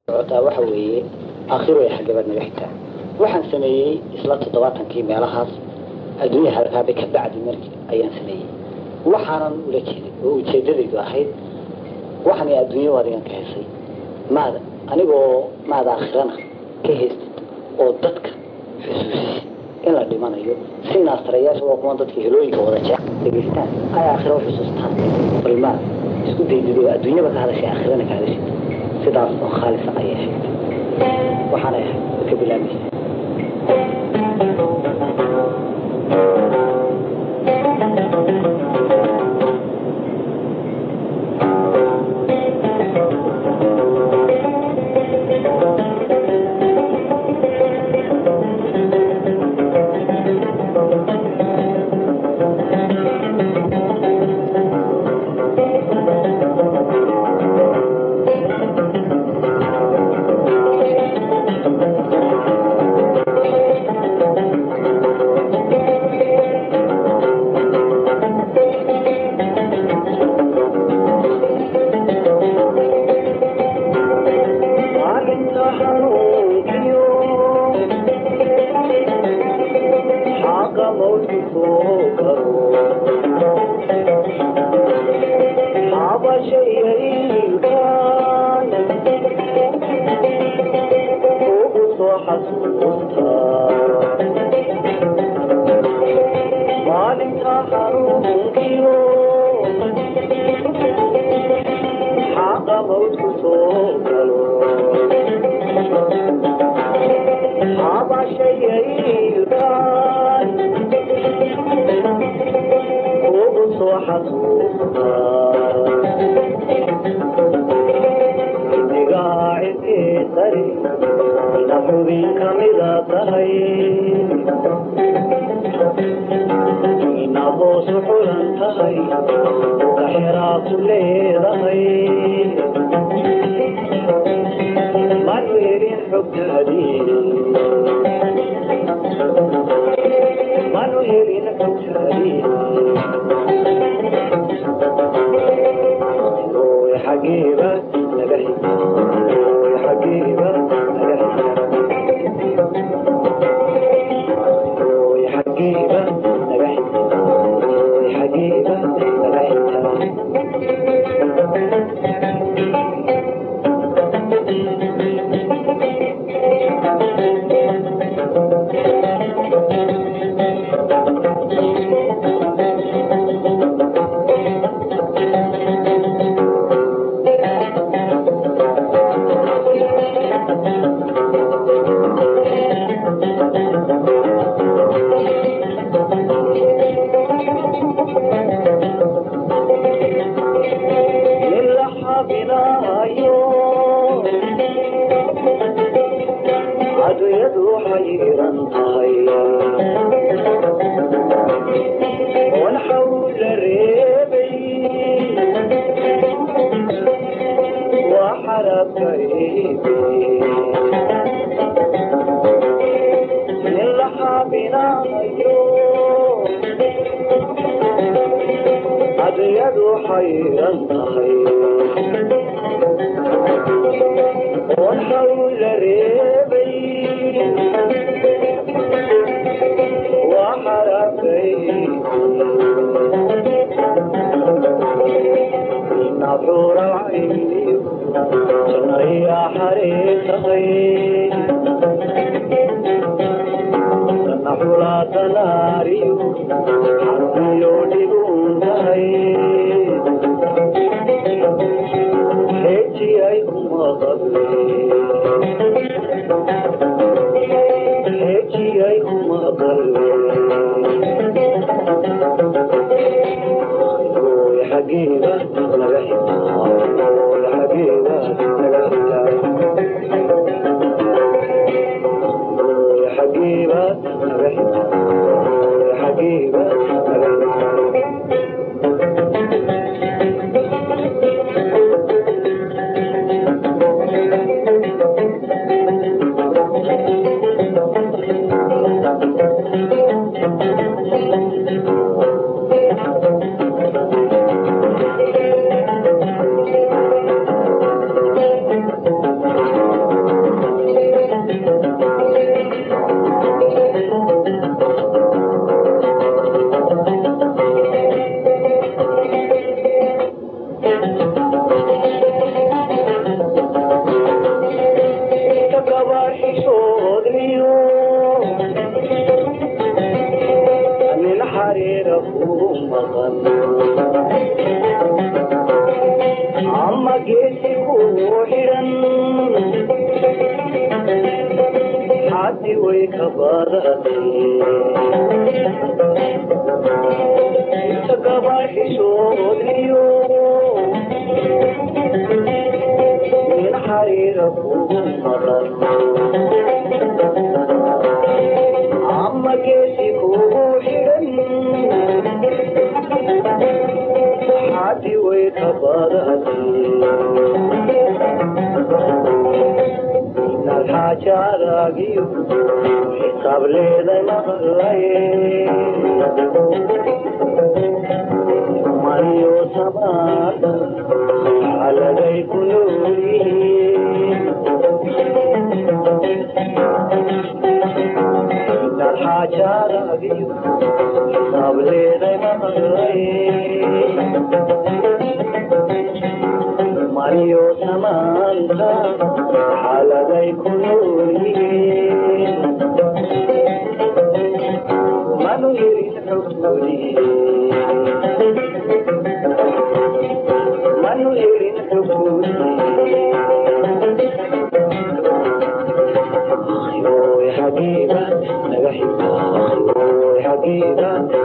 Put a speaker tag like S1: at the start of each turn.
S1: socotaa waxa weeye aakhiru ay xaggabaad naga xigtaa waxaan sameeyey isla toddobaatankii meelahaas adduunya harkaabe ka bacdi markii ayaan sameeyey waxaanan ula jeeday oo ujeedadaydu ahayd waxaan adduunyo adigan ka hesay maad anigoo maad aakhirana ka haystid oo dadka xusuusis in la dhimanayo si naastarayaasha waa kuwan dadka helooyinka wada jee dhegeystaan ay aakhira u xusuustaan bal maad isku daydid oo adduunyaba ka hadashay aakhirana ka hadashid sidaas oo khaalisa ayay ahayd waxaanay ahayd ka bilaabmaysa maqan ama geesi kugu xidhan xaddi way ka badatay inta gabaxishoodiyo min xariira kugu maqan ama geesi kugu xidhan xaddi way ka badatay inaad xaajaadaagiyo xisaab leeday maqlay mariyo samaada xaladay ku noolyihiin inaad xaajaadaagiyo xisaab leeday maqlay mariyo samaanta xaladay ku noolyihiin manu helin xogtoodii manu helin xogtoodii akhiroy xabiiba naga xigta akhiroy xabiiba